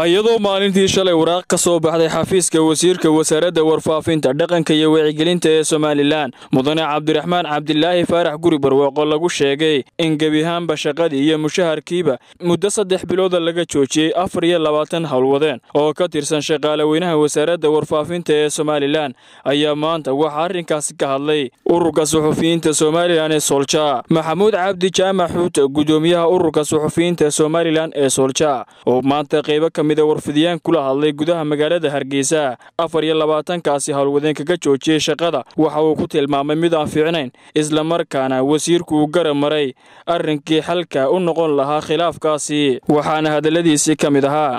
iyadoo maalintii shalay waraaq ka soo baxday xafiiska wasiirka wasaaradda warfaafinta dhaqanka iyo wacyigelinta ee somalilan mudane cabdiraxmaan cabdilaahi faarax guri barwaaqo lagu sheegay in gebiahaanba shaqadii iyo mushaharkiiba muddo saddex bilooda laga joojiyey afar iyo labaatan howlwadeen oo ka tirsan shaqaale weynaha wasaaradda warfaafinta ee somalilan ayaa maanta waxaa arrinkaasi ka hadlay ururka suxufiyiinta somalilan ee soolja maxamuud cabdi jaamac xuuta gudoomiyaha ururka suxufiyiinta somalilan ee soolja oo maanta qaybo ka mida warfidiyaan kula hadlay gudaha magaalada hargeysa afar iyo labaatankaasi howlwadeen kaga joojiyey shaqada waxa uu ku tilmaamay mid aan fiicnayn islamarkaana wasiirku uu garab maray arrinkii xalka u noqon lahaa khilaafkaasi waxaana hadalladiisii ka mid ahaa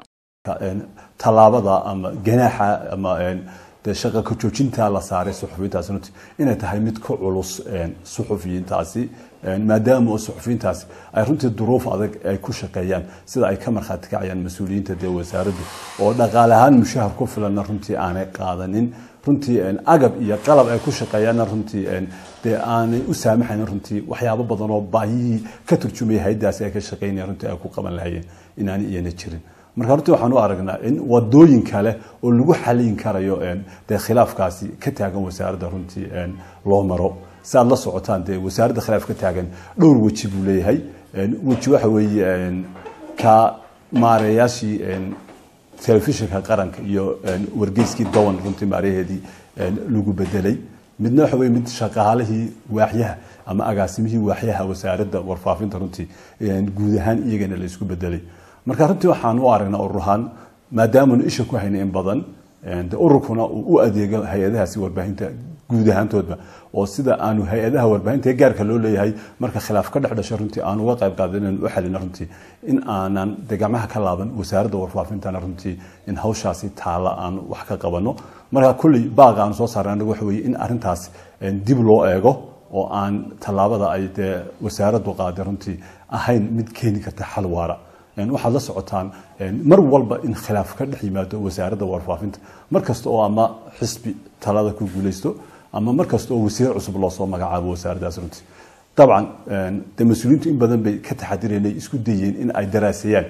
tallaabada ama ganaaxa ama dee shaqa ka joojinta la saaray suxufiyiintaasi runtii inay tahay mid ka culus suxufiyiintaasi maadaama oo suxufiyiintaasi ay runtii duruuf adag ay ku shaqeeyaan sida ay ka markhaati kacayaan mas-uuliyiinta dee wasaaraddu oo dhaqaale ahaan mushahar ku filanna runtii aanay qaadanin runtii agab iyo qalab ay ku shaqeeyaanna runtii dee aanay u saamaxayn runtii waxyaabo badan oo baahiyihii ka turjumaya hayadaasi ay ka shaqeynayaan runtii ay ku qaban lahayeen inaanay iyana jirin marka runtii waxaan u aragnaa in wadooyin kale oo lagu xalin karayo dee khilaafkaasi ka taagan wasaaradda runtii loo maro si aad la socotaan dee wasaaradda khilaaf ka taagan dhowr weji buu leeyahay weji waxa weeye ka maareeyaashii telefishinka qaranka iyo wargeyskii dowan runtii maaraheedii lagu bedelay midna waxa weye mid shaqaalihii waaxyaha ama agaasimihii waaxyaha wasaaradda warfaafinta runtii guud ahaan iyagana la isku bedelay marka runtii waxaan u aragnaa ururahaan maadaamanu isha ku hayna in badan de ururkuna uu u adeego hay-adahaasi warbaahinta guud ahaantoodba oo sida aanu hay-adaha warbaahinta ee gaarka loo leeyahay marka khilaaf ka dhex dhasho runtii aan uga qayb qaada inaan u xalina runtii in aanan de gacmaha ka laaban wasaaradda warfaafintana runtii in hawshaasi taala aan wax ka qabano marka kulley baaqa aan soo saarna anagu waxa weye in arrintaas dib loo eego oo aan tallaabada ay dee wasaaraddu qaaday runtii ahayn mid keeni karta xal waara waxaad la socotaan mar walba in khilaaf ka dhex yimaado wasaaradda warfaafinta mar kasta oo ama xisbi talada ku guuleysto ama mar kasta oo wasiir cusub loosoo magacaabo wasaaraddaas runtii dabcan de mas-uuliyiintu in badan bay ka taxadireen ay isku dayeen in ay daraaseeyaan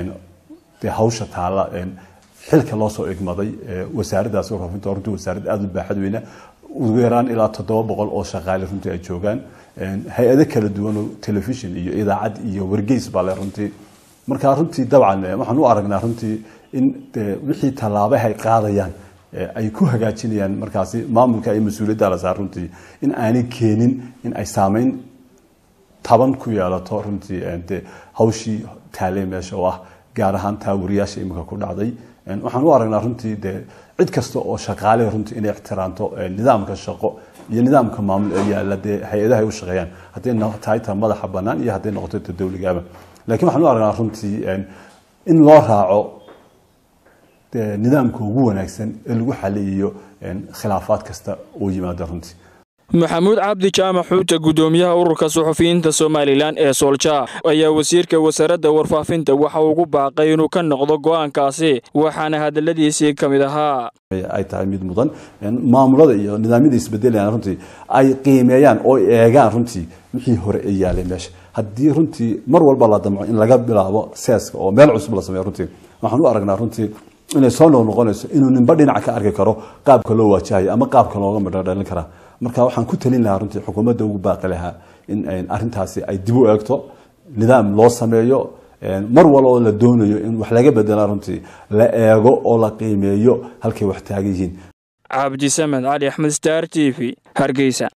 de hawsha taala xilka loosoo igmaday wasaaraddaas warfaafinta runtii wasaarad aada u baaxad weyna ugu yaraan ilaa toddoba boqol oo shaqaale runtii ay joogaan hay-ado kala duwan oo telefishin iyo idaacad iyo wargeys baa le runtii marka runtii dabcan waxaan u aragnaa runtii in wixii tallaabaha ay qaadayaan ay ku hagaajinayaan markaasi maamulka iyo mas-uuliyadda la saar runtii in aanay keenin in ay saameyn taban ku yeelato runtii de hawshii taalee meesha oo ah gaar ahaan taa wariyaasha iminka ku dhacday waxaan u aragnaa runtii de cid kasta oo shaqaale runtii inay ixtiraamto nidaamka shaqo iyo nidaamka maamul ee yaalla dee hay-adaha ay u shaqeeyaan hadday tahay ta madaxa bannaan iyo hadday noqoto ta dowligaaba lakiin waxaan u aragnaa runtii in loo raaco nidaamka ugu wanaagsan ee lagu xaliyiyo khilaafaad kasta oo yimaada runtii maxamuud cabdi jaamac xuuta gudoomiyaha ururka suxufiyiinta somalilan ee soolja ayaa wasiirka wasaaradda warfaafinta waxa ugu baaqay inuu ka noqdo go-aankaasi waxaana hadaladiisii ka mid ahaa ay tahay mid mudan maamulada iyo nidaamyada isbedelayaan runtii ay qiimeeyaan oo eegaan runtii wixii hore ee yaalay meesha haddii runtii mar walba la damco in laga bilaabo seeska oo meel cusub la sameeyo runtii waxaan u aragnaa runtii inay soo noqnoqonayso inuu ninba dhinac ka arki karo qaabka loo waajahayo ama qaabka looga midhodhalin karaa marka waxaan ku talin lahaa runtii xukuumadda ugu baaqi lahaa in arintaasi ay dib u eegto nidaam loo sameeyo mar waloo la doonayo in wax laga bedela runtii la eego oo la qiimeeyo halkay wax taagan yihiin cabdisamed cali axmed star t v hargeysa